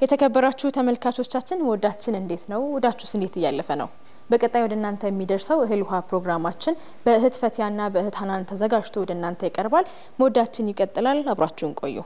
የተከበራችሁ ተመልካቾቻችን ወዳችን እንዴት ነው? ወዳችሁስ እንዴት እያለፈ ነው? በቀጣይ ወደ እናንተ የሚደርሰው እህል ውሃ ፕሮግራማችን በእህት ፈቲያና በእህት ሀናን ተዘጋጅቶ ወደ እናንተ ይቀርባል። መወዳችን ይቀጥላል። አብራችሁን ቆዩ።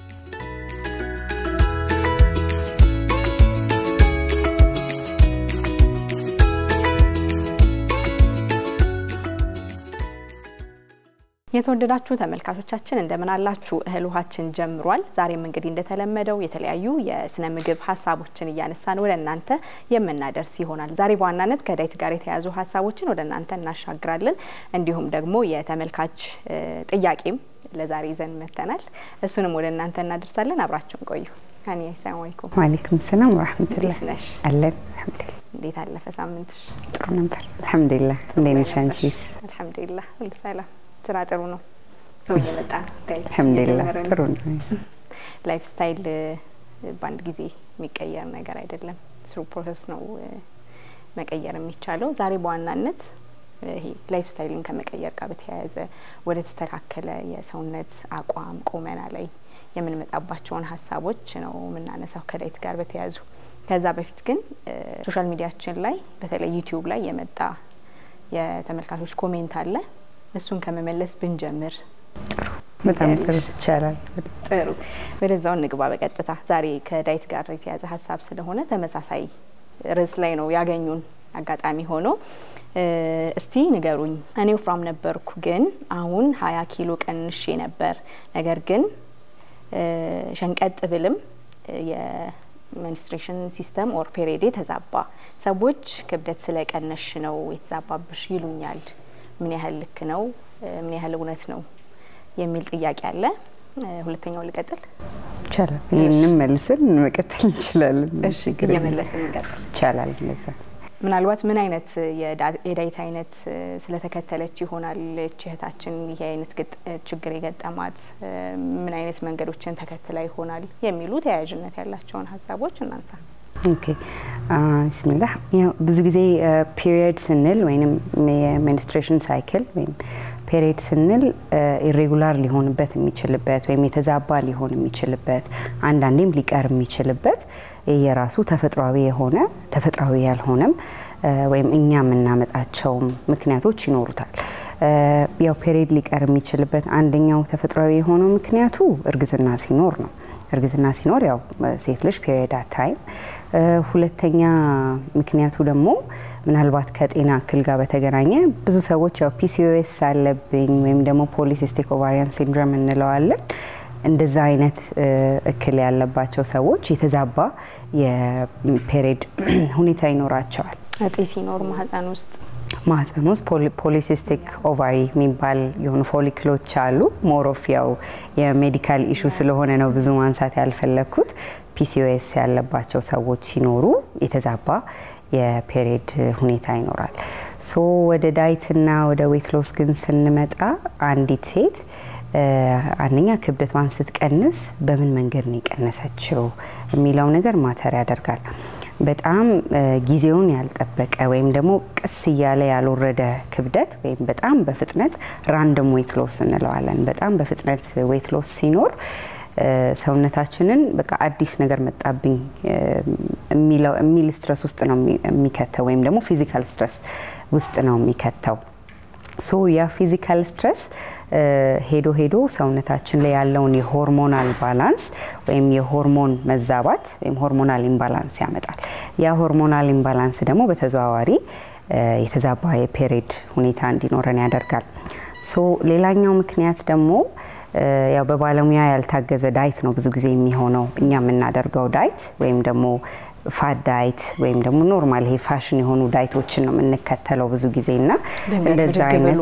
የተወደዳችሁ ተመልካቾቻችን እንደምን አላችሁ? እህል ውሃችን ጀምሯል። ዛሬም እንግዲህ እንደተለመደው የተለያዩ የስነ ምግብ ሀሳቦችን እያነሳን ወደ እናንተ የምናደርስ ይሆናል። ዛሬ በዋናነት ከዳይት ጋር የተያያዙ ሀሳቦችን ወደ እናንተ እናሻግራለን። እንዲሁም ደግሞ የተመልካች ጥያቄም ለዛሬ ይዘን መጥተናል። እሱንም ወደ እናንተ እናደርሳለን። አብራችሁን ቆዩ። ሀኒ ሰላም አለይኩም። ዋሌይኩም ሰላም ወራህመቱላህ። እንዴት ነሽ? አለን አልሐምዱሊላህ። እንዴት አለፈ ሳምንትሽ? ጥሩ ነበር አልሐምዱሊላህ። እንዴት ነሽ አንቺስ? አልሐምዱሊላህ ሁሉ ሰላም ስራ ጥሩ ነው። ሰው እየመጣ ነው። አልሐምዱሊላህ ጥሩ ነው። ላይፍ ስታይል በአንድ ጊዜ የሚቀየር ነገር አይደለም። ስሩ ፕሮሰስ ነው መቀየር የሚቻለው። ዛሬ በዋናነት ይሄ ላይፍ ስታይልን ከመቀየር ጋር በተያያዘ ወደ ተስተካከለ የሰውነት አቋም ቁመና ላይ የምንመጣባቸውን ሀሳቦች ነው የምናነሳው ከዳይት ጋር በተያያዙ። ከዛ በፊት ግን ሶሻል ሚዲያችን ላይ በተለይ ዩቲዩብ ላይ የመጣ የተመልካቾች ኮሜንት አለ እሱን ከመመለስ ብንጀምር ጥሩ በጣም ጥሩ ይቻላል። ጥሩ ወደዛው እንግባ በቀጥታ ዛሬ ከዳይት ጋር የተያዘ ሀሳብ ስለሆነ ተመሳሳይ ርዕስ ላይ ነው ያገኙን አጋጣሚ ሆኖ እስቲ ንገሩኝ እኔ ወፍራም ነበርኩ ግን አሁን ሀያ ኪሎ ቀንሼ ነበር ነገር ግን ሸንቀጥ ብልም የሜንስትሬሽን ሲስተም ኦር ፔሬዴ ተዛባ ሰዎች ክብደት ስለቀነሽ ነው የተዛባብሽ ይሉኛል ምን ያህል ልክ ነው? ምን ያህል እውነት ነው? የሚል ጥያቄ አለ። ሁለተኛው ልቀጥል ይቻላል። ይህንም መልስን መቀጠል እንችላለን። እሺ፣ እየመለስን እንቀጥል ይቻላል። እንደዛ ምናልባት ምን አይነት የዳይት አይነት ስለተከተለች ይሆናል እህታችን ይሄ አይነት ችግር የገጠማት ምን አይነት መንገዶችን ተከትላ ይሆናል የሚሉ ተያያዥነት ያላቸውን ሀሳቦች እናንሳ። ኦኬ ብስሚላህ ብዙ ጊዜ ፒሪየድ ስንል ወይም የሜንስትሬሽን ሳይክል ወይም ፔሪየድ ስንል ኢሬጉላር ሊሆንበት የሚችልበት ወይም የተዛባ ሊሆን የሚችልበት አንዳንዴም ሊቀር የሚችልበት የራሱ ተፈጥሯዊ የሆነ ተፈጥሯዊ ያልሆነም ወይም እኛ የምናመጣቸውም ምክንያቶች ይኖሩታል። ያው ፔሪየድ ሊቀር የሚችልበት አንደኛው ተፈጥሯዊ የሆነው ምክንያቱ እርግዝና ሲኖር ነው። እርግዝና ሲኖር ያው ሴት ልጅ ፔሪየድ አታይም። ሁለተኛ ምክንያቱ ደግሞ ምናልባት ከጤና እክል ጋር በተገናኘ ብዙ ሰዎች ያው ፒሲኦኤስ አለብኝ ወይም ደግሞ ፖሊሲስቲክ ኦቫሪያን ሲንድሮም እንለዋለን እንደዛ አይነት እክል ያለባቸው ሰዎች የተዛባ የፔሪየድ ሁኔታ ይኖራቸዋል። እጢ ሲኖር ማህፀን ውስጥ ማህፀን ውስጥ ፖሊሲስቲክ ኦቫሪ የሚባል የሆኑ ፎሊክሎች አሉ። ሞሮፍ ያው የሜዲካል ኢሹ ስለሆነ ነው ብዙ ማንሳት ያልፈለግኩት። ፒሲኦኤስ ያለባቸው ሰዎች ሲኖሩ የተዛባ የፔሪየድ ሁኔታ ይኖራል። ሶ ወደ ዳይትና ወደ ዌት ሎስ ግን ስንመጣ አንዲት ሴት አንደኛ ክብደቷን ስትቀንስ በምን መንገድ ነው የቀነሰችው የሚለው ነገር ማተር ያደርጋል። በጣም ጊዜውን ያልጠበቀ ወይም ደግሞ ቀስ እያለ ያልወረደ ክብደት ወይም በጣም በፍጥነት ራንደም ዌት ሎስ እንለዋለን። በጣም በፍጥነት ዌት ሎስ ሲኖር ሰውነታችንን በቃ አዲስ ነገር መጣብኝ የሚል ስትረስ ውስጥ ነው የሚከተው ወይም ደግሞ ፊዚካል ስትረስ ውስጥ ነው የሚከተው። ሶ ያ ፊዚካል ስትረስ ሄዶ ሄዶ ሰውነታችን ላይ ያለውን የሆርሞናል ባላንስ ወይም የሆርሞን መዛባት ወይም ሆርሞናል ኢምባላንስ ያመጣል። ያ ሆርሞናል ኢምባላንስ ደግሞ በተዘዋዋሪ የተዛባ የፔሪየድ ሁኔታ እንዲኖረን ያደርጋል። ሶ ሌላኛው ምክንያት ደግሞ ያው በባለሙያ ያልታገዘ ዳይት ነው ብዙ ጊዜ የሚሆነው። እኛ የምናደርገው ዳይት ወይም ደግሞ ፋት ዳይት ወይም ደግሞ ኖርማል ይሄ ፋሽን የሆኑ ዳይቶችን ነው የምንከተለው ብዙ ጊዜ እና እንደዛ አይነት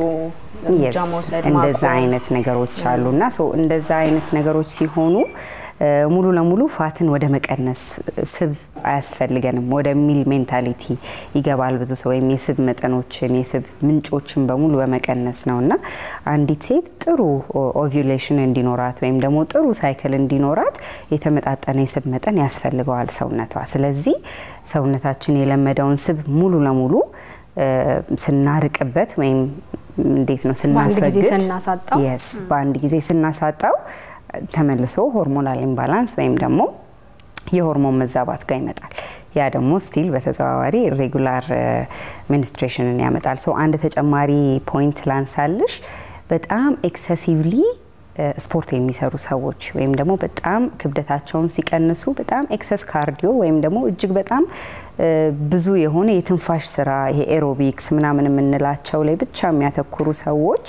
እንደዛ አይነት ነገሮች አሉ እና እንደዛ አይነት ነገሮች ሲሆኑ ሙሉ ለሙሉ ፋትን ወደ መቀነስ ስብ አያስፈልገንም ወደሚል ሜንታሊቲ ይገባል ብዙ ሰው። ወይም የስብ መጠኖችን የስብ ምንጮችን በሙሉ በመቀነስ ነው እና አንዲት ሴት ጥሩ ኦቪሌሽን እንዲኖራት ወይም ደግሞ ጥሩ ሳይክል እንዲኖራት የተመጣጠነ የስብ መጠን ያስፈልገዋል ሰውነቷ። ስለዚህ ሰውነታችን የለመደውን ስብ ሙሉ ለሙሉ ስናርቅበት ወይም እንዴት ነው ስናስወግድ፣ በአንድ ጊዜ ስናሳጣው ተመልሶ ሆርሞናል ኢምባላንስ ወይም ደግሞ የሆርሞን መዛባት ጋር ይመጣል። ያ ደግሞ ስቲል በተዘዋዋሪ ሬጉላር ሚኒስትሬሽንን ያመጣል። ሶ አንድ ተጨማሪ ፖይንት ላንሳልሽ። በጣም ኤክሰሲቭሊ ስፖርት የሚሰሩ ሰዎች ወይም ደግሞ በጣም ክብደታቸውን ሲቀንሱ በጣም ኤክሰስ ካርዲዮ ወይም ደግሞ እጅግ በጣም ብዙ የሆነ የትንፋሽ ስራ ይሄ ኤሮቢክስ ምናምን የምንላቸው ላይ ብቻ የሚያተኩሩ ሰዎች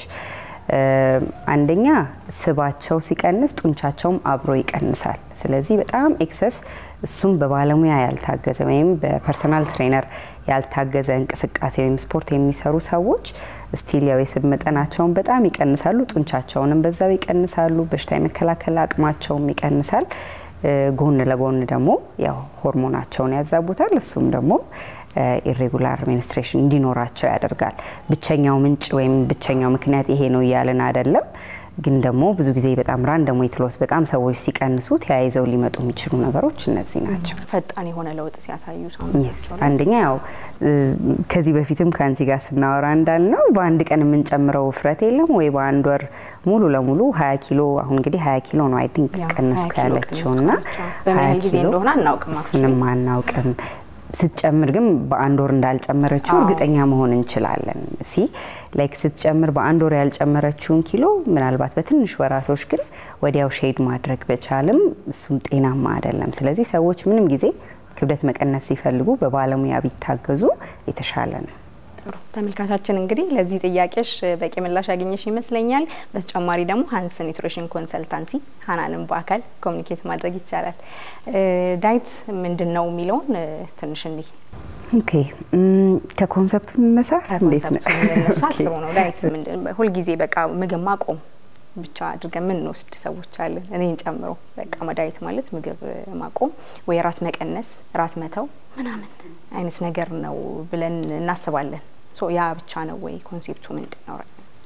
አንደኛ ስባቸው ሲቀንስ ጡንቻቸውም አብሮ ይቀንሳል። ስለዚህ በጣም ኤክሰስ እሱም በባለሙያ ያልታገዘ ወይም በፐርሰናል ትሬነር ያልታገዘ እንቅስቃሴ ወይም ስፖርት የሚሰሩ ሰዎች ስቲል ያው የስብ መጠናቸውን በጣም ይቀንሳሉ፣ ጡንቻቸውንም በዛው ይቀንሳሉ፣ በሽታ የመከላከል አቅማቸውም ይቀንሳል። ጎን ለጎን ደግሞ ያው ሆርሞናቸውን ያዛቡታል። እሱም ደግሞ ኢሬጉላር ሚኒስትሬሽን እንዲኖራቸው ያደርጋል። ብቸኛው ምንጭ ወይም ብቸኛው ምክንያት ይሄ ነው እያልን አይደለም። ግን ደግሞ ብዙ ጊዜ በጣም ራንደም ዌይት ሎስ በጣም ሰዎች ሲቀንሱ ተያይዘው ሊመጡ የሚችሉ ነገሮች እነዚህ ናቸው። ፈጣን የሆነ ለውጥ ሲያሳዩ የስ አንደኛ ያው ከዚህ በፊትም ከአንቺ ጋር ስናወራ እንዳልነው በአንድ ቀን የምንጨምረው ውፍረት የለም ወይ በአንድ ወር ሙሉ ለሙሉ ሀያ ኪሎ አሁን እንግዲህ ሀያ ኪሎ ነው አይ ቲንክ ቀነስኩ ያለችው እና ሀያ ኪሎ እሱንም አናውቅም ስትጨምር ግን በአንድ ወር እንዳልጨመረችው እርግጠኛ መሆን እንችላለን። ሲ ላይክ ስትጨምር በአንድ ወር ያልጨመረችውን ኪሎ ምናልባት በትንሽ ወራቶች ግን ወዲያው ሼድ ማድረግ በቻልም እሱም ጤናማ አይደለም። ስለዚህ ሰዎች ምንም ጊዜ ክብደት መቀነስ ሲፈልጉ በባለሙያ ቢታገዙ የተሻለ ነው። ጥሩ ተመልካቻችን እንግዲህ ለዚህ ጥያቄሽ በቂ ምላሽ ያገኘሽ ይመስለኛል። በተጨማሪ ደግሞ ሀንስ ኒውትሪሽን ኮንሰልታንሲ ሀናንም በአካል ኮሚኒኬት ማድረግ ይቻላል። ዳይት ምንድን ነው የሚለውን ትንሽ እኒ ኦኬ ከኮንሰፕቱ መነሳ እንዴት ነው? መነሳ ጥሩ ነው። ዳይት ምንድን ሁልጊዜ በቃ ምግብ ማቆም ብቻ አድርገን የምንወስድ ሰዎች አለን፣ እኔን ጨምሮ። በቃ ዳይት ማለት ምግብ ማቆም ወይ ራት መቀነስ፣ ራት መተው ምናምን አይነት ነገር ነው ብለን እናስባለን። ሶ ያ ብቻ ነው ወይ ኮንሴፕቱ ምንድን ነው?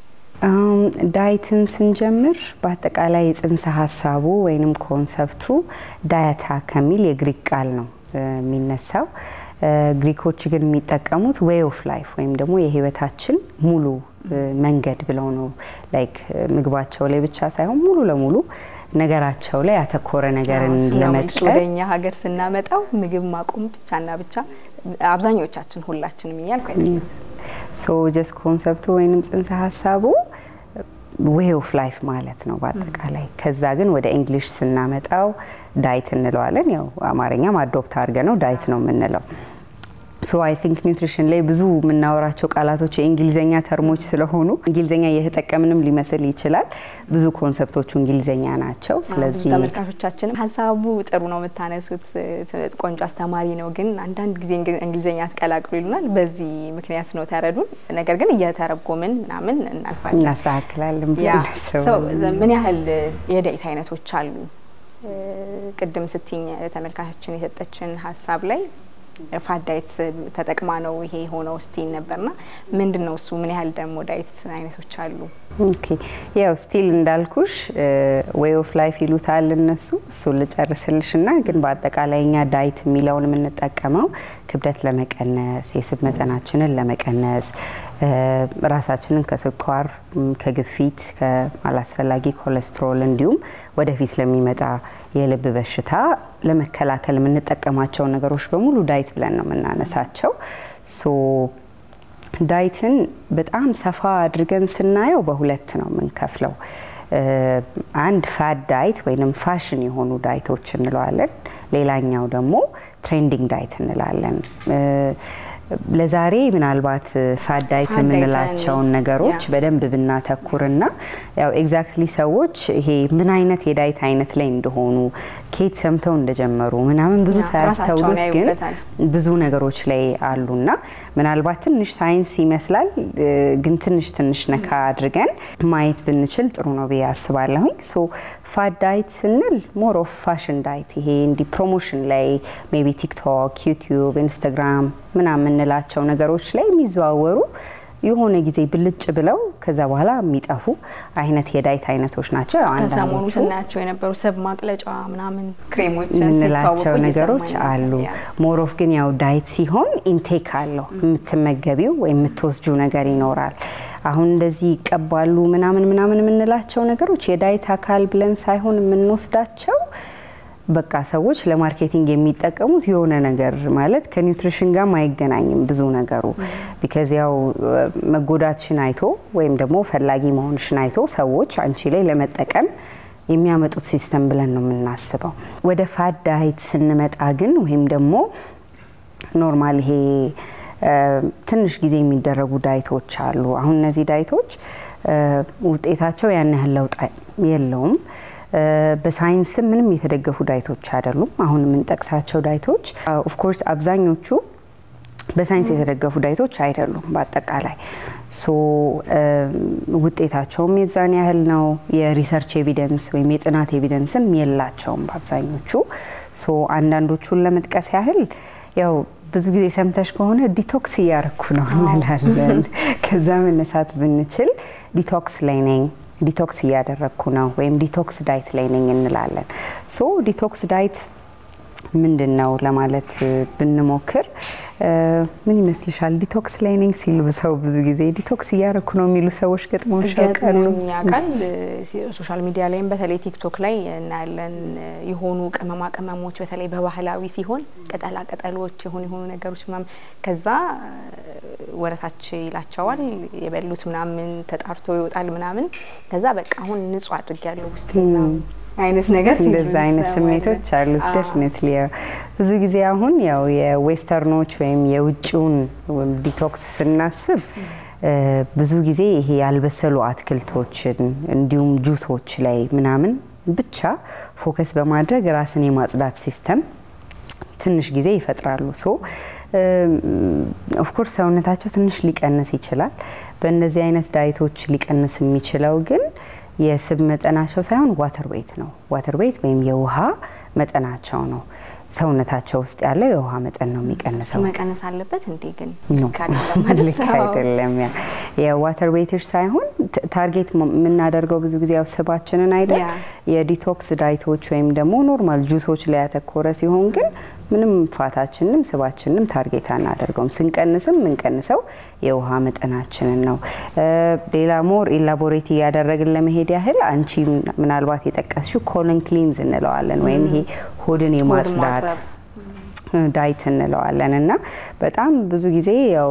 ዳይትን ስንጀምር በአጠቃላይ የጽንሰ ሀሳቡ ወይንም ኮንሰፕቱ ዳያታ ከሚል የግሪክ ቃል ነው የሚነሳው። ግሪኮች ግን የሚጠቀሙት ዌይ ኦፍ ላይፍ ወይም ደግሞ የህይወታችን ሙሉ መንገድ ብለው ነው። ላይክ ምግባቸው ላይ ብቻ ሳይሆን ሙሉ ለሙሉ ነገራቸው ላይ ያተኮረ ነገርን ለመጥቀስ ወደኛ ሀገር ስናመጣው ምግብ ማቆም ብቻና ብቻ አብዛኞቻችን ሁላችንም እያልኩ ሶ ጀስት ኮንሰፕቱ ወይንም ጽንሰ ሀሳቡ ዌይ ኦፍ ላይፍ ማለት ነው በአጠቃላይ። ከዛ ግን ወደ እንግሊሽ ስናመጣው ዳይት እንለዋለን። ያው አማርኛም አዶፕት አድርገ ነው ዳይት ነው የምንለው። ሶ አይ ቲንክ ኒውትሪሽን ላይ ብዙ የምናወራቸው ቃላቶች የእንግሊዝኛ ተርሞች ስለሆኑ እንግሊዝኛ እየተጠቀምንም ሊመስል ይችላል። ብዙ ኮንሰፕቶቹ እንግሊዝኛ ናቸው። ስለዚህ ተመልካቾቻችንም ሀሳቡ ጥሩ ነው የምታነሱት፣ ቆንጆ አስተማሪ ነው፣ ግን አንዳንድ ጊዜ እንግሊዝኛ አትቀላቅሉ ይሉናል። በዚህ ምክንያት ነው ተረዱን። ነገር ግን እየተረጎምን ምናምን እናልፋለን፣ እናስተካክላለን። ምን ያህል የዳይት አይነቶች አሉ? ቅድም ስትኝ ተመልካቾችን የሰጠችን ሀሳብ ላይ ፋት ዳይት ተጠቅማ ነው ይሄ የሆነው ስቲል ነበርና ምንድን ነው እሱ? ምን ያህል ደግሞ ዳይት አይነቶች አሉ? ኦኬ ያው ስቲል እንዳልኩሽ ዌይ ኦፍ ላይፍ ይሉታል እነሱ። እሱን ልጨርስልሽ ና ግን በአጠቃላይ እኛ ዳይት የሚለውን የምንጠቀመው ክብደት ለመቀነስ የስብ መጠናችንን ለመቀነስ ራሳችንን ከስኳር፣ ከግፊት፣ ከአላስፈላጊ ኮሌስትሮል እንዲሁም ወደፊት ለሚመጣ የልብ በሽታ ለመከላከል የምንጠቀማቸው ነገሮች በሙሉ ዳይት ብለን ነው የምናነሳቸው። ሶ ዳይትን በጣም ሰፋ አድርገን ስናየው በሁለት ነው የምንከፍለው። አንድ ፋድ ዳይት ወይም ፋሽን የሆኑ ዳይቶች እንለዋለን። ሌላኛው ደግሞ ትሬንዲንግ ዳይት እንላለን። ለዛሬ ምናልባት ፋድ ዳይት የምንላቸውን ነገሮች በደንብ ብናተኩርና ያው ኤግዛክትሊ ሰዎች ይሄ ምን አይነት የዳይት አይነት ላይ እንደሆኑ ኬት ሰምተው እንደጀመሩ ምናምን ብዙ ሳያስተውሉት ግን ብዙ ነገሮች ላይ አሉና ምናልባት ትንሽ ሳይንስ ይመስላል፣ ግን ትንሽ ትንሽ ነካ አድርገን ማየት ብንችል ጥሩ ነው ብዬ አስባለሁኝ። ሶ ፋድ ዳይት ስንል ሞር ኦፍ ፋሽን ዳይት ይሄ እንዲህ ፕሮሞሽን ላይ ሜቢ ቲክቶክ፣ ዩቲዩብ፣ ኢንስታግራም ምናምን የምንላቸው ነገሮች ላይ የሚዘዋወሩ የሆነ ጊዜ ብልጭ ብለው ከዛ በኋላ የሚጠፉ አይነት የዳይት አይነቶች ናቸው። ያው ከሰሞኑ ስናያቸው የነበሩ ስብ ማቅለጫ ምናምን ክሬሞች የምንላቸው ነገሮች አሉ። ሞሮፍ ግን ያው ዳይት ሲሆን ኢንቴክ አለው የምትመገቢው ወይም የምትወስጁ ነገር ይኖራል። አሁን እንደዚህ ይቀባሉ ምናምን ምናምን የምንላቸው ነገሮች የዳይት አካል ብለን ሳይሆን የምንወስዳቸው በቃ ሰዎች ለማርኬቲንግ የሚጠቀሙት የሆነ ነገር ማለት ከኒውትሪሽን ጋር አይገናኝም ብዙ ነገሩ። ቢካዝ ያው መጎዳትሽን አይቶ ወይም ደግሞ ፈላጊ መሆንሽን አይቶ ሰዎች አንቺ ላይ ለመጠቀም የሚያመጡት ሲስተም ብለን ነው የምናስበው። ወደ ፋት ዳይት ስንመጣ ግን ወይም ደግሞ ኖርማል ይሄ ትንሽ ጊዜ የሚደረጉ ዳይቶች አሉ። አሁን እነዚህ ዳይቶች ውጤታቸው ያን ያህል ለውጥ የለውም። በሳይንስም ምንም የተደገፉ ዳይቶች አይደሉም። አሁን የምንጠቅሳቸው ዳይቶች ኦፍኮርስ አብዛኞቹ በሳይንስ የተደገፉ ዳይቶች አይደሉም። በአጠቃላይ ሶ ውጤታቸውም የዛን ያህል ነው። የሪሰርች ኤቪደንስ ወይም የጥናት ኤቪደንስም የላቸውም በአብዛኞቹ። ሶ አንዳንዶቹን ለመጥቀስ ያህል ያው ብዙ ጊዜ ሰምተሽ ከሆነ ዲቶክስ እያረኩ ነው እንላለን። ከዛ መነሳት ብንችል ዲቶክስ ላይ ነኝ ዲቶክስ እያደረግኩ ነው ወይም ዲቶክስ ዳይት ላይ ነኝ እንላለን። ሶ ዲቶክስ ዳይት ምንድን ነው ለማለት ብንሞክር ምን ይመስልሻል? ዲቶክስ ላይ ነኝ ሲል ሰው ብዙ ጊዜ ዲቶክስ እያረኩ ነው የሚሉ ሰዎች ገጥመውሽ ያውቃሉ? ያውቃል። ሶሻል ሚዲያ ላይም በተለይ ቲክቶክ ላይ እናያለን። የሆኑ ቅመማ ቅመሞች በተለይ በባህላዊ ሲሆን ቅጠላ ቅጠሎች የሆኑ የሆኑ ነገሮች ምናምን ከዛ ወረታች ይላቸዋል የበሉት ምናምን ተጣርቶ ይወጣል ምናምን ከዛ በቃ አሁን ንጹህ አድርጊያለሁ ውስጥ አይነት ነገር እንደዛ አይነት ስሜቶች አሉት። ደፍኒትሊ ብዙ ጊዜ አሁን ያው የዌስተርኖች ወይም የውጭውን ዲቶክስ ስናስብ ብዙ ጊዜ ይሄ ያልበሰሉ አትክልቶችን እንዲሁም ጁሶች ላይ ምናምን ብቻ ፎከስ በማድረግ ራስን የማጽዳት ሲስተም ትንሽ ጊዜ ይፈጥራሉ። ሶ ኦፍኮርስ ሰውነታቸው ትንሽ ሊቀንስ ይችላል። በእነዚህ አይነት ዳይቶች ሊቀንስ የሚችለው ግን የስብ መጠናቸው ሳይሆን ዋተር ዌይት ነው። ዋተር ዌይት ወይም የውሃ መጠናቸው ነው። ሰውነታቸው ውስጥ ያለው የውሃ መጠን ነው የሚቀንሰው። መቀነስ አለበት እንዴ? ግን ልክ አይደለም። ያ የዋተር ዌይትሽ ሳይሆን ታርጌት የምናደርገው ብዙ ጊዜ ያው ስባችንን አይደል? የዲቶክስ ዳይቶች ወይም ደግሞ ኖርማል ጁሶች ላይ ያተኮረ ሲሆን ግን ምንም ፋታችንም ስባችንም ታርጌት አናደርገውም። ስንቀንስም የምንቀንሰው የውሃ መጠናችንን ነው። ሌላ ሞር ኢላቦሬት እያደረግን ለመሄድ ያህል አንቺ ምናልባት የጠቀስሽው ኮለን ክሊንዝ እንለዋለን ወይም ይሄ ሆድን የማጽዳት ዳይት እንለዋለን እና በጣም ብዙ ጊዜ ያው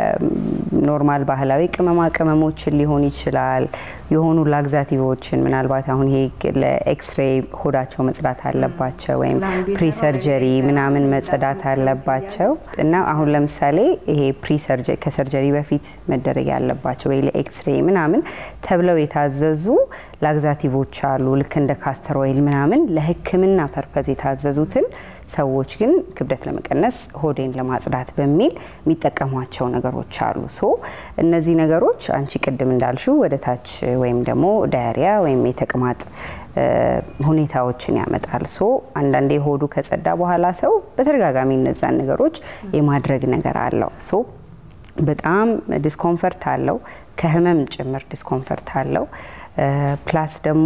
የኖርማል ባህላዊ ቅመማ ቅመሞችን ሊሆን ይችላል የሆኑ ላግዛቲቮችን ምናልባት አሁን ይሄ ለኤክስሬ ሆዳቸው መጽዳት አለባቸው ወይም ፕሪሰርጀሪ ምናምን መጸዳት አለባቸው እና አሁን ለምሳሌ ይሄ ፕሪሰርጀሪ ከሰርጀሪ በፊት መደረግ ያለባቸው ወይ ለኤክስሬ ምናምን ተብለው የታዘዙ ላግዛቲቮች አሉ ልክ እንደ ካስተር ኦይል ምናምን ለሕክምና ፐርፐዝ የታዘዙትን ሰዎች ግን ክብደት ለመቀነስ ሆዴን ለማጽዳት በሚል የሚጠቀሟቸው ነገሮች አሉ። ሶ እነዚህ ነገሮች አንቺ ቅድም እንዳልሽው ወደ ታች ወይም ደግሞ ዳያሪያ ወይም የተቅማጥ ሁኔታዎችን ያመጣል። ሶ አንዳንዴ ሆዱ ከጸዳ በኋላ ሰው በተደጋጋሚ እነዛን ነገሮች የማድረግ ነገር አለው። ሶ በጣም ዲስኮንፈርት አለው፣ ከህመም ጭምር ዲስኮንፈርት አለው። ፕላስ ደግሞ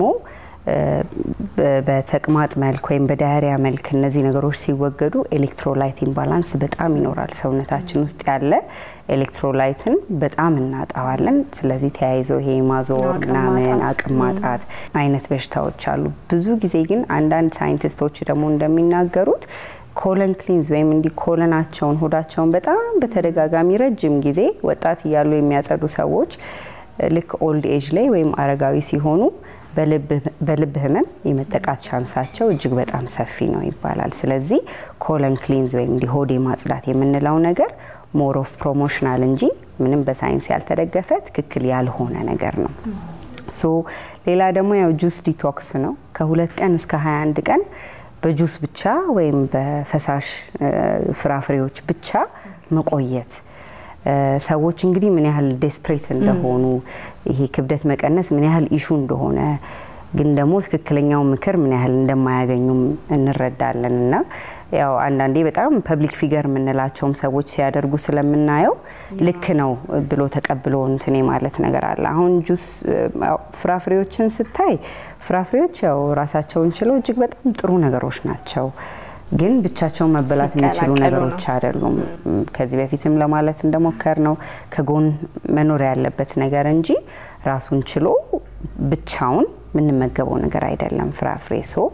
በተቅማጥ መልክ ወይም በዳያሪያ መልክ እነዚህ ነገሮች ሲወገዱ ኤሌክትሮላይት ኢምባላንስ በጣም ይኖራል። ሰውነታችን ውስጥ ያለ ኤሌክትሮላይትን በጣም እናጣዋለን። ስለዚህ ተያይዞ ይሄ ማዞር ምናምን አቅም ማጣት አይነት በሽታዎች አሉ። ብዙ ጊዜ ግን አንዳንድ ሳይንቲስቶች ደግሞ እንደሚናገሩት ኮለን ክሊንዝ ወይም እንዲህ ኮለናቸውን ሆዳቸውን በጣም በተደጋጋሚ ረጅም ጊዜ ወጣት እያሉ የሚያጸዱ ሰዎች ልክ ኦልድ ኤጅ ላይ ወይም አረጋዊ ሲሆኑ በልብ ህመም የመጠቃት ቻንሳቸው እጅግ በጣም ሰፊ ነው ይባላል። ስለዚህ ኮለን ክሊንዝ ወይም እንዲህ ሆዴ ማጽዳት የምንለው ነገር ሞር ኦፍ ፕሮሞሽናል እንጂ ምንም በሳይንስ ያልተደገፈ ትክክል ያልሆነ ነገር ነው። ሶ ሌላ ደግሞ ያው ጁስ ዲቶክስ ነው። ከሁለት ቀን እስከ 21 ቀን በጁስ ብቻ ወይም በፈሳሽ ፍራፍሬዎች ብቻ መቆየት ሰዎች እንግዲህ ምን ያህል ዴስፕሬት እንደሆኑ ይሄ ክብደት መቀነስ ምን ያህል ኢሹ እንደሆነ ግን ደግሞ ትክክለኛው ምክር ምን ያህል እንደማያገኙም እንረዳለን። እና ያው አንዳንዴ በጣም ፐብሊክ ፊገር የምንላቸውም ሰዎች ሲያደርጉ ስለምናየው ልክ ነው ብሎ ተቀብሎ እንትን ማለት ነገር አለ። አሁን ጁስ ፍራፍሬዎችን ስታይ ፍራፍሬዎች ያው ራሳቸውን ችለው እጅግ በጣም ጥሩ ነገሮች ናቸው ግን ብቻቸውን መበላት የሚችሉ ነገሮች አይደሉም። ከዚህ በፊትም ለማለት እንደሞከር ነው ከጎን መኖር ያለበት ነገር እንጂ ራሱን ችሎ ብቻውን የምንመገበው ነገር አይደለም ፍራፍሬ። ሶ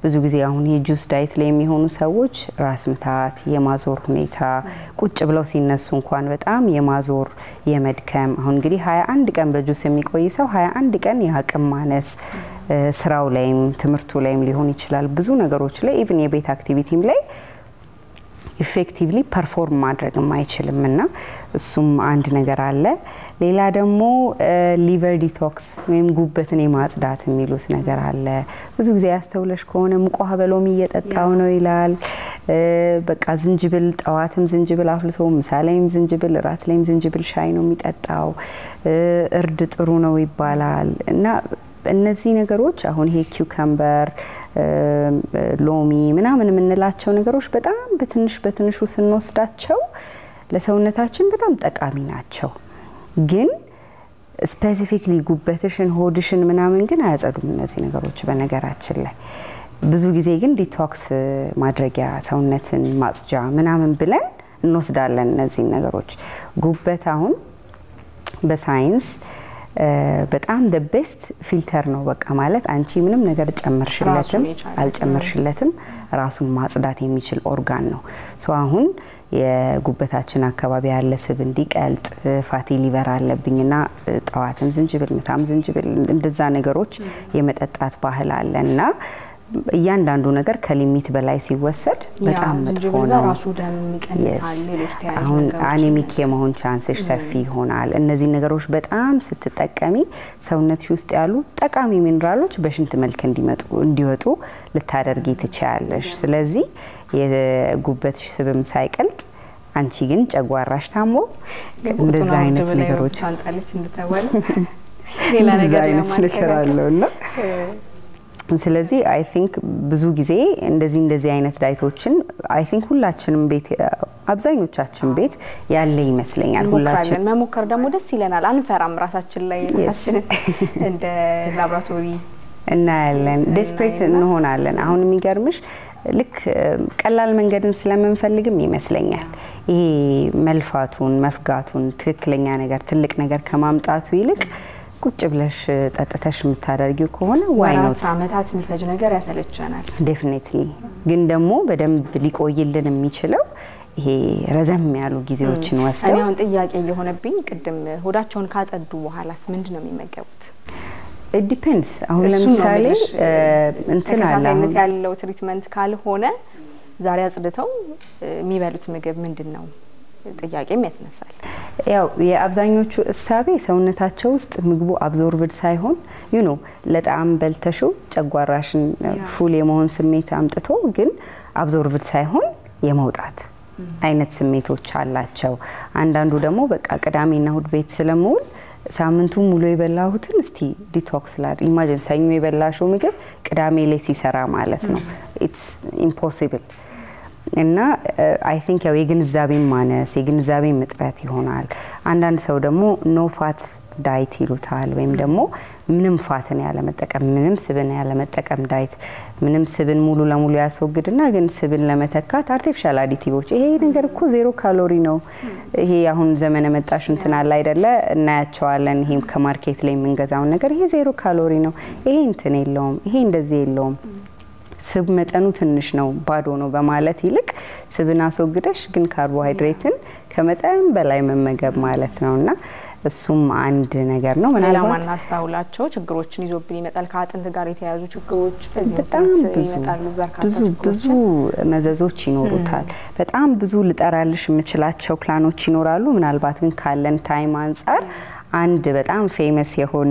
ብዙ ጊዜ አሁን ይሄ ጁስ ዳይት ላይ የሚሆኑ ሰዎች ራስ ምታት፣ የማዞር ሁኔታ ቁጭ ብለው ሲነሱ እንኳን በጣም የማዞር የመድከም አሁን እንግዲህ 21 ቀን በጁስ የሚቆይ ሰው 21 ቀን የአቅም ማነስ ስራው ላይም ትምህርቱ ላይም ሊሆን ይችላል ብዙ ነገሮች ላይ ኢቭን የቤት አክቲቪቲም ላይ ኢፌክቲቭሊ ፐርፎርም ማድረግም አይችልም እና እሱም አንድ ነገር አለ። ሌላ ደግሞ ሊቨር ዲቶክስ ወይም ጉበትን የማጽዳት የሚሉት ነገር አለ። ብዙ ጊዜ ያስተውለሽ ከሆነ ሙቅ ውሃ በሎሚ እየጠጣው ነው ይላል። በቃ ዝንጅብል ጠዋትም ዝንጅብል አፍልቶ ምሳ ላይም ዝንጅብል፣ እራት ላይም ዝንጅብል ሻይ ነው የሚጠጣው። እርድ ጥሩ ነው ይባላል እና እነዚህ ነገሮች አሁን ይሄ ኪውከምበር ሎሚ ምናምን የምንላቸው ነገሮች በጣም በትንሽ በትንሹ ስንወስዳቸው ለሰውነታችን በጣም ጠቃሚ ናቸው። ግን ስፔሲፊክሊ ጉበትሽን፣ ሆድሽን ምናምን ግን አያጸዱም እነዚህ ነገሮች በነገራችን ላይ ብዙ ጊዜ ግን ዲቶክስ ማድረጊያ ሰውነትን ማጽጃ ምናምን ብለን እንወስዳለን እነዚህን ነገሮች። ጉበት አሁን በሳይንስ በጣም ደ ቤስት ፊልተር ነው። በቃ ማለት አንቺ ምንም ነገር ጨመርሽለትም አልጨመርሽለትም ራሱን ማጽዳት የሚችል ኦርጋን ነው። ሶ አሁን የጉበታችን አካባቢ ያለ ስብ እንዲቀልጥ ፋቲ ሊቨር አለብኝና ጠዋትም ዝንጅብል ምታም ዝንጅብል እንደዛ ነገሮች የመጠጣት ባህል አለ እና እያንዳንዱ ነገር ከሊሚት በላይ ሲወሰድ በጣም መጥፎ ነው። አሁን አኔሚክ የመሆን ቻንስሽ ሰፊ ይሆናል። እነዚህ ነገሮች በጣም ስትጠቀሚ ሰውነትሽ ውስጥ ያሉ ጠቃሚ ሚኔራሎች በሽንት መልክ እንዲወጡ ልታደርጊ ትችያለሽ። ስለዚህ የጉበትሽ ስብም ሳይቀልጥ አንቺ ግን ጨጓራሽ ታሞ እንደዛ አይነት ነገሮች እንደዛ አይነት ነገር አለው እና ስለዚህ አይ ቲንክ ብዙ ጊዜ እንደዚህ እንደዚህ አይነት ዳይቶችን አይ ቲንክ ሁላችንም ቤት አብዛኞቻችን ቤት ያለ ይመስለኛል። ሁላችን መሞከር ደግሞ ደስ ይለናል። አንፈራም። ራሳችን ላይ ራሳችንን እንደ ላቦራቶሪ እናያለን። ዴስፕሬት እንሆናለን። አሁን የሚገርምሽ ልክ ቀላል መንገድን ስለምንፈልግም ይመስለኛል ይሄ መልፋቱን፣ መፍጋቱን ትክክለኛ ነገር ትልቅ ነገር ከማምጣቱ ይልቅ ቁጭ ብለሽ ጠጥተሽ የምታደርጊው ከሆነ ዋይኖት አመታት የሚፈጅ ነገር ያሰለቸናል። ዴፊኔትሊ ግን ደግሞ በደንብ ሊቆይልን የሚችለው ይሄ ረዘም ያሉ ጊዜዎችን ወስደው እኔ አሁን ጥያቄ እየሆነብኝ ቅድም ሆዳቸውን ካጸዱ በኋላስ ምንድን ነው የሚመገቡት? ዲፔንድስ አሁን ለምሳሌ እንትን አለ ተከታታይነት ያለው ትሪትመንት ካልሆነ ዛሬ አጽድተው የሚበሉት ምግብ ምንድን ነው ጥያቄም ያስነሳል። ያው የአብዛኞቹ እሳቤ ሰውነታቸው ውስጥ ምግቡ አብዞርብድ ሳይሆን ዩ ኖ ለጣዕም በልተሽው ጨጓራሽን ፉል የመሆን ስሜት አምጥቶ ግን አብዞርብድ ሳይሆን የመውጣት አይነት ስሜቶች አላቸው። አንዳንዱ ደግሞ በቃ ቅዳሜና እሁድ ቤት ስለምውል ሳምንቱ ሙሉ የበላሁትን እስቲ ዲቶክስ ላ ኢማጂን ሰኞ የበላሽው ምግብ ቅዳሜ ላይ ሲሰራ ማለት ነው። ኢትስ ኢምፖሲብል እና አይ ቲንክ ያው የግንዛቤ ማነስ የግንዛቤ እጥረት ይሆናል። አንዳንድ ሰው ደግሞ ኖ ፋት ዳይት ይሉታል፣ ወይም ደግሞ ምንም ፋትን ያለመጠቀም ምንም ስብን ያለመጠቀም ዳይት። ምንም ስብን ሙሉ ለሙሉ ያስወግድና ግን ስብን ለመተካት አርቲፊሻል አዲቲቮች። ይሄ ነገር እኮ ዜሮ ካሎሪ ነው። ይሄ አሁን ዘመነ መጣሽ እንትን አለ አይደለ? እናያቸዋለን። ይሄ ከማርኬት ላይ የምንገዛውን ነገር ይሄ ዜሮ ካሎሪ ነው፣ ይሄ እንትን የለውም፣ ይሄ እንደዚህ የለውም ስብ መጠኑ ትንሽ ነው ባዶ ነው በማለት ይልቅ ስብን አስወግደሽ ግን ካርቦሃይድሬትን ከመጠን በላይ መመገብ ማለት ነው እና እሱም አንድ ነገር ነው። ሌላ ማናስተውላቸው ችግሮችን ይዞብን ይመጣል። ከአጥንት ጋር የተያያዙ ችግሮች በጣም ብዙ ብዙ ብዙ መዘዞች ይኖሩታል። በጣም ብዙ ልጠራልሽ የምችላቸው ፕላኖች ይኖራሉ። ምናልባት ግን ካለን ታይም አንጻር አንድ በጣም ፌመስ የሆነ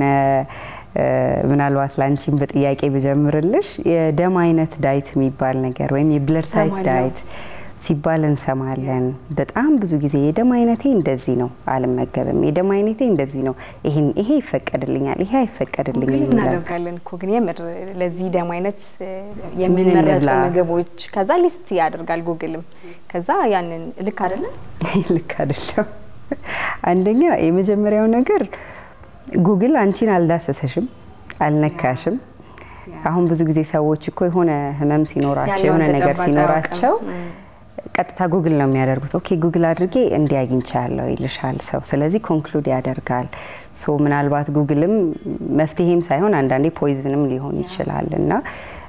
ምናልባት ላንቺን በጥያቄ ብጀምርልሽ የደም አይነት ዳይት የሚባል ነገር ወይም የብለድ ታይፕ ዳይት ሲባል እንሰማለን። በጣም ብዙ ጊዜ የደም አይነቴ እንደዚህ ነው አልመገብም፣ የደም አይነቴ እንደዚህ ነው፣ ይሄን ይሄ ይፈቀድልኛል፣ ይሄ አይፈቀድልኝም እናደርጋለን እኮ ግን የምር ለዚህ ደም አይነት የሚመረጡ ምግቦች ከዛ ሊስት ያደርጋል ጉግልም። ከዛ ያንን ልክ አይደለም ልክ አይደለም። አንደኛ የመጀመሪያው ነገር ጉግል አንቺን አልዳሰሰሽም፣ አልነካሽም። አሁን ብዙ ጊዜ ሰዎች እኮ የሆነ ህመም ሲኖራቸው የሆነ ነገር ሲኖራቸው ቀጥታ ጉግል ነው የሚያደርጉት። ኦኬ ጉግል አድርጌ እንዲህ አግኝቻለሁ ይልሻል ሰው። ስለዚህ ኮንክሉድ ያደርጋል። ሶ ምናልባት ጉግልም መፍትሄም ሳይሆን አንዳንዴ ፖይዝንም ሊሆን ይችላል እና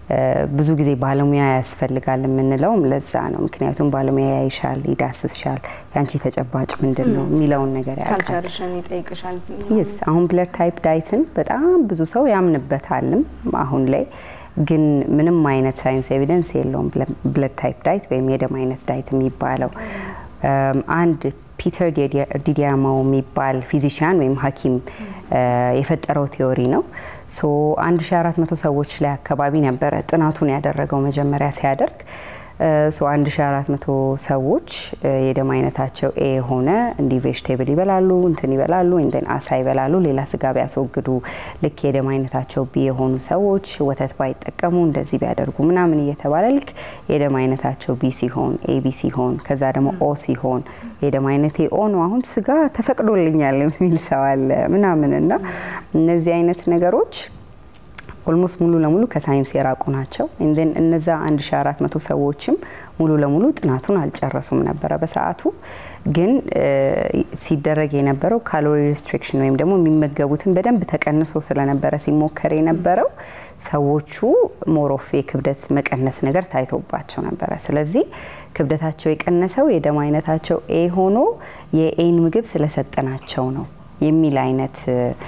ብዙ ጊዜ ባለሙያ ያስፈልጋል የምንለውም ለዛ ነው። ምክንያቱም ባለሙያ ያይሻል፣ ይዳስስሻል፣ የአንቺ ተጨባጭ ምንድን ነው የሚለውን ነገር ያውቃል። ካልቸርሽን ይጠይቅሻል። ይስ አሁን ብለድ ታይፕ ዳይትን በጣም ብዙ ሰው ያምንበታልም አሁን ላይ ግን ምንም አይነት ሳይንስ ኤቪደንስ የለውም። ብለድ ታይፕ ዳይት ወይም የደም አይነት ዳይት የሚባለው አንድ ፒተር ዲዲያማው የሚባል ፊዚሽያን ወይም ሐኪም የፈጠረው ቲዮሪ ነው። ሶ 1400 ሰዎች ላይ አካባቢ ነበረ ጥናቱን ያደረገው መጀመሪያ ሲያደርግ ሶ 1400 ሰዎች የደም አይነታቸው ኤ የሆነ እንዲህ ቬጅቴብል ይበላሉ፣ እንትን ይበላሉ፣ እንትን አሳ ይበላሉ፣ ሌላ ስጋ ቢያስወግዱ፣ ልክ የደም አይነታቸው ቢ የሆኑ ሰዎች ወተት ባይጠቀሙ እንደዚህ ቢያደርጉ ምናምን እየተባለ ልክ የደም አይነታቸው ቢ ሲሆን ኤ ቢ ሲሆን ከዛ ደግሞ ኦ ሲሆን የደም አይነቴ ኦ ነው አሁን ስጋ ተፈቅዶልኛል የሚል ሰው አለ ምናምን እና እነዚህ አይነት ነገሮች ኦልሞስት ሙሉ ለሙሉ ከሳይንስ የራቁ ናቸው። ንን እነዛ 1400 ሰዎችም ሙሉ ለሙሉ ጥናቱን አልጨረሱም ነበረ በሰዓቱ። ግን ሲደረግ የነበረው ካሎሪ ሪስትሪክሽን ወይም ደግሞ የሚመገቡትን በደንብ ተቀንሶ ስለነበረ ሲሞከር የነበረው ሰዎቹ ሞሮፌ ክብደት መቀነስ ነገር ታይቶባቸው ነበረ። ስለዚህ ክብደታቸው የቀነሰው የደም አይነታቸው ኤ ሆኖ የኤን ምግብ ስለሰጠናቸው ነው የሚል አይነት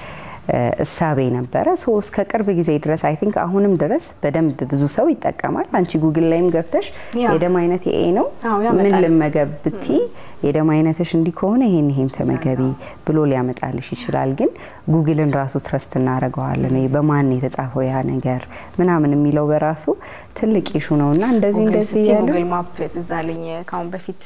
እሳቤ ነበረ። ሶ እስከ ቅርብ ጊዜ ድረስ አይ ቲንክ አሁንም ድረስ በደንብ ብዙ ሰው ይጠቀማል። አንቺ ጉግል ላይም ገብተሽ የደም አይነት ኤ ነው ምን ልመገብ ብቲ የደም አይነትሽ እንዲህ ከሆነ ይሄን ይሄን ተመገቢ ብሎ ሊያመጣልሽ ይችላል። ግን ጉግልን ራሱ ትረስት እናደርገዋለን። በማን የተጻፈው ያ ነገር ምናምን የሚለው በራሱ ትልቅ ኢሹ ነው እና እንደዚህ እንደዚህ ያሉ ጉግል ማፕ ትዝ አለኝ ከአሁን በፊት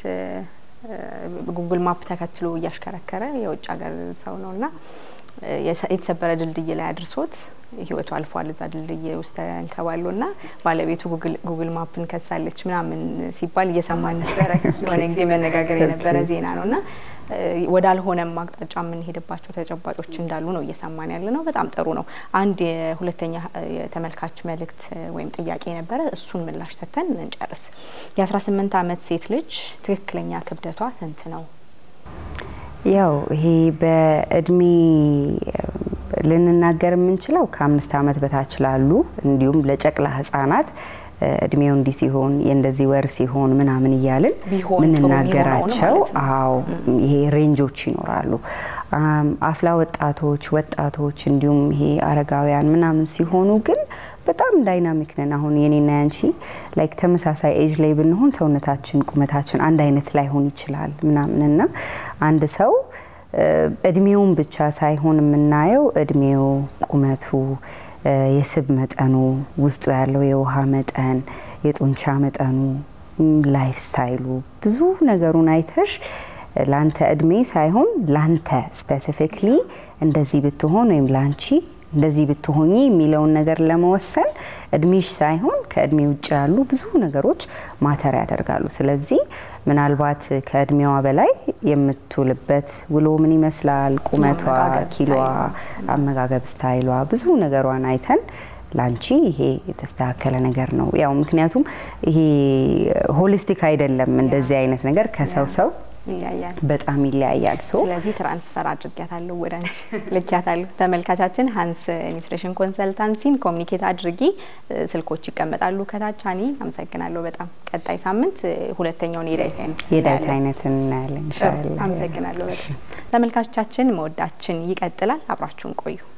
ጉግል ማፕ ተከትሎ እያሽከረከረ የውጭ ሀገር ሰው ነው እና የተሰበረ ድልድይ ላይ አድርሶት ህይወቱ አልፏል። እዛ ድልድይ ውስጥ ተንከባሎ ና ባለቤቱ ጉግል ማፕን ከሳለች ምናምን ሲባል እየሰማን ነበረ። የሆነ ጊዜ መነጋገር የነበረ ዜና ነው እና ወዳልሆነም አቅጣጫ የምንሄድባቸው ተጨባጮች እንዳሉ ነው እየሰማን ያለ ነው። በጣም ጥሩ ነው። አንድ የሁለተኛ የተመልካች መልእክት ወይም ጥያቄ ነበረ። እሱን ምላሽ ሰጥተን እንጨርስ። የአስራ ስምንት አመት ሴት ልጅ ትክክለኛ ክብደቷ ስንት ነው? ያው ይሄ በእድሜ ልንናገር የምንችለው ከአምስት አመት በታች ላሉ እንዲሁም ለጨቅላ ህጻናት እድሜው እንዲህ ሲሆን የእንደዚህ ወር ሲሆን ምናምን እያልን ምንናገራቸው አዎ ይሄ ሬንጆች ይኖራሉ። አፍላ ወጣቶች፣ ወጣቶች እንዲሁም ይሄ አረጋውያን ምናምን ሲሆኑ ግን በጣም ዳይናሚክ ነን። አሁን የኔና ያንቺ ላይክ ተመሳሳይ ኤጅ ላይ ብንሆን ሰውነታችን ቁመታችን አንድ አይነት ላይሆን ይችላል ምናምንና አንድ ሰው እድሜውን ብቻ ሳይሆን የምናየው እድሜው፣ ቁመቱ የስብ መጠኑ ውስጡ ያለው የውሃ መጠን፣ የጡንቻ መጠኑ፣ ላይፍ ስታይሉ ብዙ ነገሩን አይተሽ ላንተ እድሜ ሳይሆን ላንተ ስፔሲፊክሊ እንደዚህ ብትሆን ወይም ላንቺ እንደዚህ ብትሆኚ የሚለውን ነገር ለመወሰን እድሜሽ ሳይሆን ከእድሜ ውጭ ያሉ ብዙ ነገሮች ማተር ያደርጋሉ። ስለዚህ ምናልባት ከእድሜዋ በላይ የምትውልበት ውሎ ምን ይመስላል፣ ቁመቷ፣ ኪሎዋ፣ አመጋገብ ስታይሏ፣ ብዙ ነገሯን አይተን ላንቺ ይሄ የተስተካከለ ነገር ነው። ያው ምክንያቱም ይሄ ሆሊስቲክ አይደለም እንደዚህ አይነት ነገር ከሰው ሰው ይለያያል። በጣም ይለያያል። ሶ ስለዚህ ትራንስፈር አድርጊያታለሁ ወደ አንቺ ልኪያታለሁ። ተመልካቻችን ሀንስ ኒውትሪሽን ኮንሰልታንሲን ኮሚኒኬት አድርጊ፣ ስልኮች ይቀመጣሉ ከታች። አኒ አመሰግናለሁ በጣም ቀጣይ ሳምንት ሁለተኛውን የዳይት አይነት የዳይት አይነት እናያለን ኢንሻአላህ። አመሰግናለሁ በጣም ተመልካቾቻችን፣ መወዳችን ይቀጥላል። አብራችሁን ቆዩ።